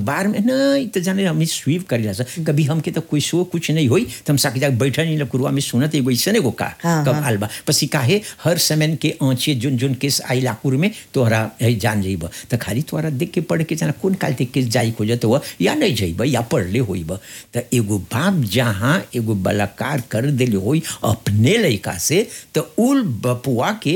बार में नहीं तो जाने हमें स्वीप कर जा कभी हमके तो कोई शो कुछ नहीं होई तो हम साके जाके बैठा नहीं लकुरुआ में सुनत एगो ऐसा एगो का हाँ, कब हाँ। आलबा पसी काहे हर समय के आँचे जुन जुन केस आई लाकुर में तोहरा है जान जाइब तो खाली तोहरा देख के पढ़ के जाना कौन काल ते केस जाई खोजत हुआ या नहीं जाइब या पढ़ ले होइब तो एगो बाप जहाँ एगो बलात्कार कर दिले होई अपने लड़का से तो उल बपुआ के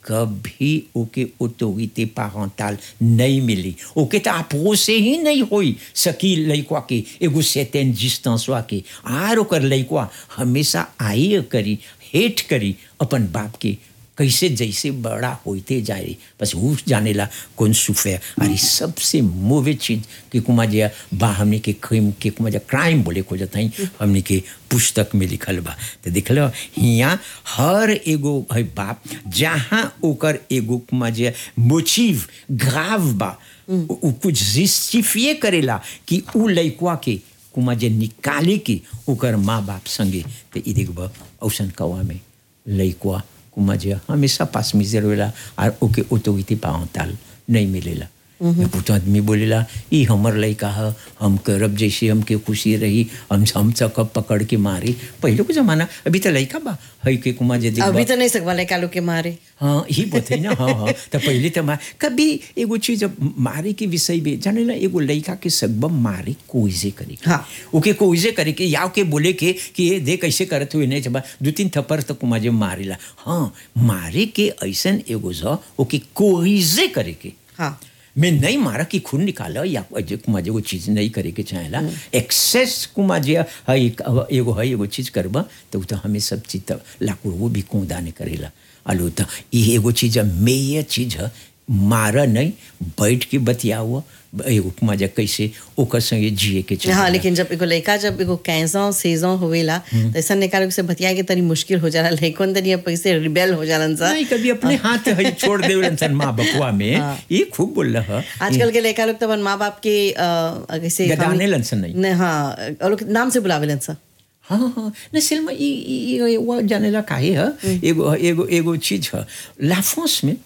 कभी ओके ऑटोरिटी पारंटाल नहीं मिली ओके तो आपो से ही नहीं होई सकी लइकवा के एगो सेटेन डिस्टेंसवा के आर ओकर लइकवा हमेशा आई करी हेट करी अपन बाप के कैसे जैसे बड़ा होते जाए बस वो जानेला कौन सुफे अरे सबसे मोवे चीज कि कुमा जे बा हमने के क्राइम के कुमा जे क्राइम बोले को जत हई हमने के पुस्तक में लिखल बा तो देखल हिया हर एगो है बाप जहाँ ओकर एगो कुमा जे मोचिव ग्राव बा उ उ कुछ जस्टिफिए करेला कि उ लइकवा के कुमा जे निकाले के ओकर माँ बाप संगे तो ई देखब औसन कवा में लइकवा कुमा जे हमेशा पास में रहेला और ओके ऑटोरिटी पावताल नहीं मिलेला कुछ आदमी बोलेला ई हमर लइका ह हम करब जैसे हमके खुशी रही हम हम सकब पकड़ के मारी पहले को जमाना अभी तो लइका बा है के कुमा जे देखबा अभी तो नहीं सकवा ले कालू के मारे हाँ ही बते ना हाँ हाँ तो पहले तो मार कभी एगो चीज अब मारे के विषय में जाने ना एगो लड़का के सकब मारे कोइजे करे के। हाँ। ओके कोइजे करे के या के बोले के कि ये दे कैसे करत हुए नहीं जब दो तीन थप्पड़ तक तो माजे मारेला हाँ मारे के ऐसन एगो ज ओके कोइजे करे के हाँ मैं नहीं मारा कि खून निकाला या अजय कुमार एगो चीज नहीं करे के चाहेला एक्सेस कुमार जे है एगो है एगो चीज करबा तो उ तो हमें सब चीज तो लाकुर वो भी कूदा नहीं करेला अलो तो ये एगो चीज है मेय चीज है मारा नहीं बैठ के बतियाओ एगो कुमार जे कैसे ओकर संगे जिए के हाँ चाहेला। लेकिन जब एगो लड़का जब एगो कैसा सेजा होवेला तो ऐसा निकालो से बतिया के तनी मुश्किल हो जाला लड़कन तनी अब पैसे रिबेल हो जालन सा नहीं कभी अपने हाथ है छोड़ दे सन माँ बपुआ में हाँ। ये खूब बोल रहा आजकल के लड़का लोग तो अपन माँ बाप के अ, कैसे गदाने लन सन नहीं नहीं हाँ और लोग नाम से बुलावेलन सा हाँ हाँ न सिल्मा ई ई- ई वो जानेला काहे है एगो एगो एगो चीज है लाफ्रांस में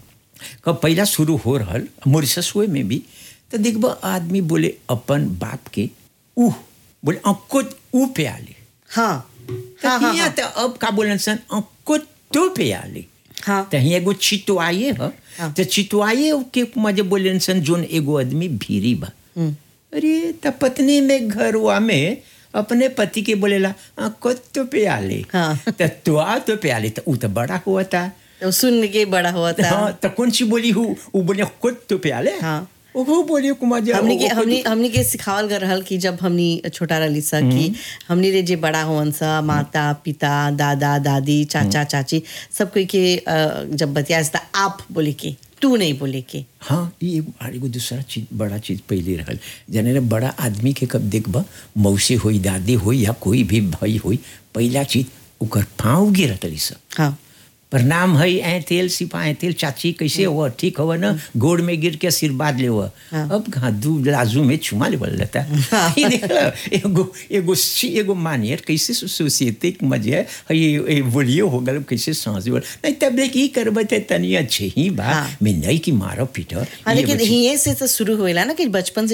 कब पहला शुरू हो रहल मॉरिशस हुए में भी तो देखबा आदमी बोले अपन बाप के ऊ बोले अंको ऊ पे आले हाँ तो हाँ हाँ हियां हाँ तो अब का बोलन सन अंको तो पे आले हाँ तो हियां एगो चितवाए है हाँ। तो चितवाए के मजे बोलन सन जोन एगो आदमी भीरी बा हम्म, अरे त पत्नी में घरवा में अपने पति के बोलेला "आ, कुत्तो पे आले हाँ। त तुआ तो पे आले तो उ तो बड़ा हुआ था तो सुन के बड़ा हुआ था हाँ तो कौन सी बोली हूँ वो बोले कुत्तो पे आले हाँ। वो बोली कुमार जी हमनी के वो- वो- हमनी हमनी के सिखावल कर रहल कि जब हमनी छोटा रहली सा कि हमनी रे जे बड़ा होवन सा माता पिता दादा दादी चाचा चाची सब कोई के अ, जब बतिया था आप बोले के तू नहीं बोले के हाँ ये एगो और एगो दूसरा चीज बड़ा चीज पहले रहल जाने रे बड़ा आदमी के कब देखबा मौसी होई दादी होई या कोई भी भाई होई पहला चीज ओकर पाँव गिरत रही सब हाँ प्रणाम है ऐ तेल सिपा ऐ तेल चाची कैसे हो ठीक हो ना गोड़ में गिर के आशीर्वाद ले हाँ। अब कहाँ दू लाजू में चुमा ले लेता हाँ। ये देख लो, एगो एगो सी एगो मानियर कैसे सोसाइटी के मजे है ये ये बोलिए हो गल कैसे सांस बोल नहीं तब देख ई करबे ते तनी अच्छे ही बा हाँ। मैं नहीं कि मारो पीटो हाँ ये लेकिन बच्ची- यहीं से तो शुरू हुएला ना कि बचपन से